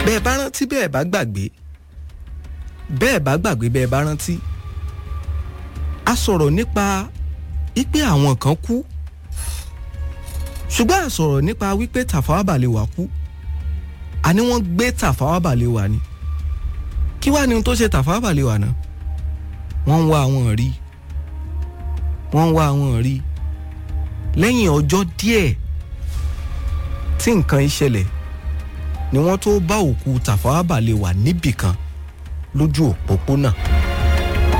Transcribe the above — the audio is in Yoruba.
bẹ́ẹ̀ bá rántí bẹ́ẹ̀ bá gbàgbé bẹ́ẹ̀ bá gbàgbé bẹ́ẹ̀ bá rántí a sọ̀rọ̀ nípa wípé àwọn kan kú ṣùgbọ́n a sọ̀rọ̀ nípa wípé Tafawa Balewa kú àní wọ́n gbé Tafawa Balewa ni kí wàá ní ohun tó ṣe Tafawa Balewa náà wọ́n ń wá àwọn rí wọ́n ń wá àwọn rí lẹ́yìn ọjọ́ díẹ̀ tí nǹkan ìṣẹ̀lẹ̀ ni wọ́n tó bá òkú Tafawa Balewa níbìkan lójú òpópónà.